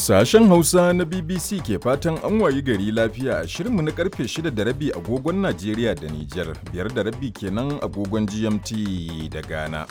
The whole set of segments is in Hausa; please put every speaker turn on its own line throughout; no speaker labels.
Sashen Hausa na BBC ke fatan an wayi gari lafiya a shirinmu na karfe 6 da rabi agogon Najeriya da Nijar, biyar da rabi kenan agogon GMT da Ghana.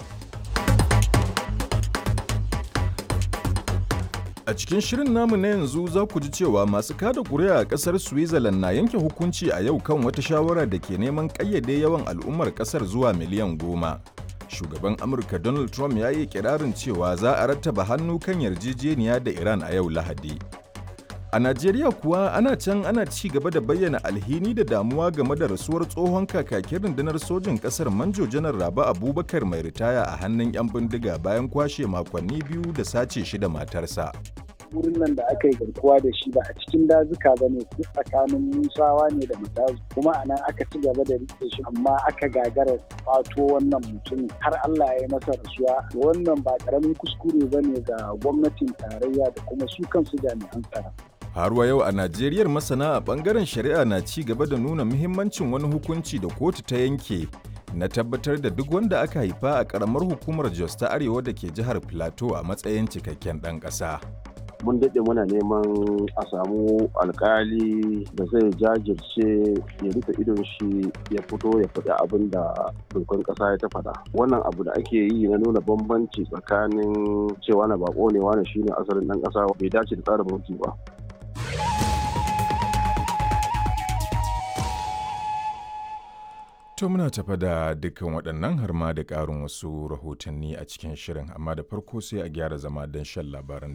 A cikin shirin namu na yanzu za ku ji cewa masu kada kuri'a a ƙasar Switzerland na yanke hukunci a yau kan wata shawara da ke neman ƙayyade yawan al'ummar ƙasar zuwa miliyan goma. Shugaban Amurka Donald Trump ya yi kirarin cewa za a rattaba hannu kan yarjejeniya da Iran a yau Lahadi. A Najeriya kuwa ana can ana ci gaba da bayyana alhini da damuwa game da rasuwar tsohon kakakin rundunar sojin ƙasar Manjo Janar Raba Abubakar mai ritaya a hannun 'yan bindiga bayan kwashe makonni biyu da sace shi da matarsa.
wurin nan da aka yi garkuwa da shi ba a cikin dazuka ba ne duk tsakanin musawa ne da matazu kuma a nan aka ci gaba da rike shi amma aka gagara fato wannan mutum har Allah ya yi masa rasuwa wannan ba karamin kuskure ba ne ga gwamnatin tarayya da kuma su kansu jami'an tsaro.
Har wa yau a Najeriyar masana a bangaren shari'a na ci gaba da nuna muhimmancin wani hukunci da kotu ta yanke na tabbatar da duk wanda aka haifa a karamar hukumar Jos ta Arewa da ke jihar Plateau a matsayin cikakken ɗan ƙasa.
mun daɗe muna neman a samu alkali da zai jajirce ya rufe idon shi ya fito ya faɗi abin da dokar ƙasa ya ta faɗa wannan abu da ake yi na nuna bambanci tsakanin cewa na bako ne wani shine asalin ɗan ƙasa bai dace da tsarin mulki ba
To muna tafa da dukkan waɗannan har ma da ƙarin wasu rahotanni a cikin shirin amma da farko sai a gyara zama don shan labaran